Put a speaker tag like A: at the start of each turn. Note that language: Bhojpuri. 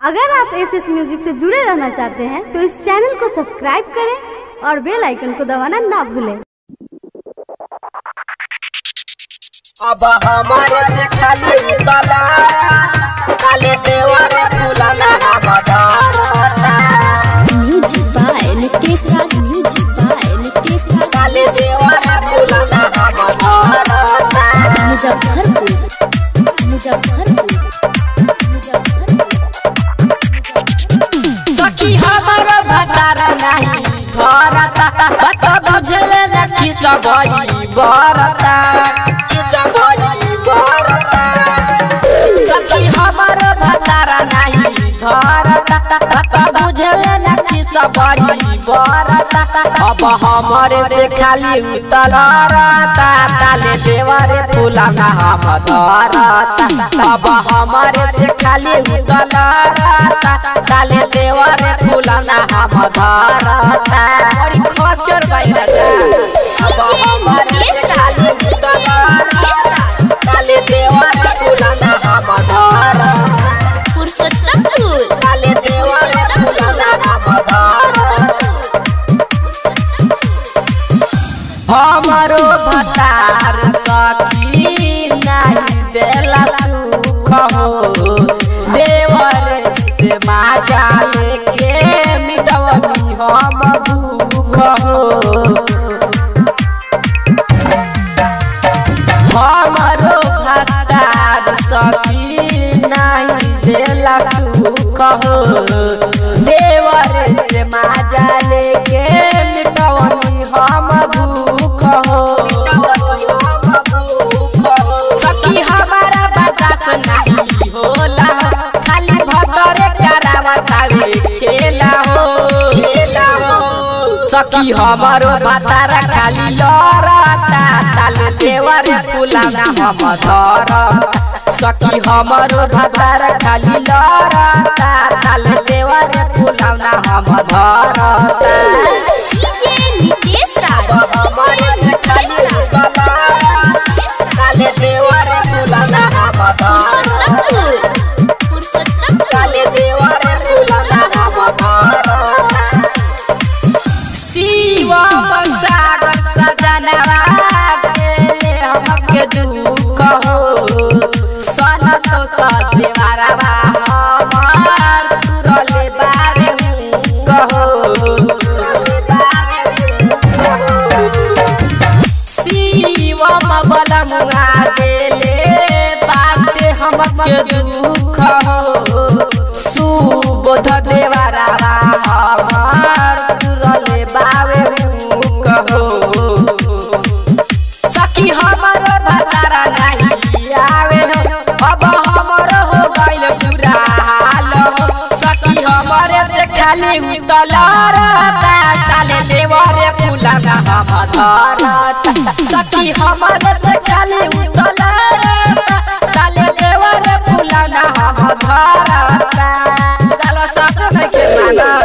A: अगर आप एस एस म्यूजिक से जुड़े रहना चाहते हैं तो इस चैनल को सब्सक्राइब करें और बेल आइकन को दबाना ना भूलें
B: अब हमारे से खाली उतला काले देवर फूलना बदारता
C: music by Nitesh Raj music by Nitesh Raj
B: काले देवर फूलना बदारता
C: मुजफ्फरपुर मुजफ्फरपुर मुजफ्फरपुर
B: सखी हमर भतारा नहीं भरता बत बुझले लखी सबरी बरता कि सबरी बरता सखी हमर भतारा नहीं भरता बत बुझले लखी सबरी बरता अब हमरे से खाली उतलरता ताले देवरे फुलाना हम धरता अब हमरे से खाली उतलरता ताले देवरे फुलाना हम धरता अरे खचर भाई राजा अब हमरे से खाली उतलरता ताले देवरे फुलाना हम धरता
C: पुरुषोत्तमपुर
B: ताले देवरे फुलाना हम धरता हमारो भतार सखी नहीं देला सुख हो देवर से माजा लेके मिटवनी हम भूख हो हमारो भतार सखी नहीं देला सुख हो देवर से माजा लेके मिटवनी हम भूख हो सखी हमारा बर्दाश्त नहीं होला खाली भतरे करावतावे खेला हो खेला हो सखी हमारो भतारा खाली लड़ता ताल देवर फुलाना हम धर सखी हमारो भतारा खाली लड़ता ताल देवर फुलाना हम धरता
C: डीजे नितेश राज
B: हमारे से खाली लड़ता काले देवर फुलाना हम धरता
C: पुरुषोत्तमपुर पुरुषोत्तमपुर
B: काले देवर फुलाना हम धरता शिवम सागर सजनवा गेले हमके दुख हो सन तो सदेवरवा हमार तुरले बारे हूँ कहो शिवम बलमुआ गेले बाटे हमके दुख हो सुबोध देवरवा हमार तुरले बावे हूँ कहो सखी हमर भतारा नहीं आवे हो अब हमर हो गइल पूरा हाल हो सखी हमर से खाली उतलरता ताले देवरे फुलाना हम धरता सखी हमर से खाली उतलरता ताले देवरे फुलाना हम धरता गालो सब नहीं के माना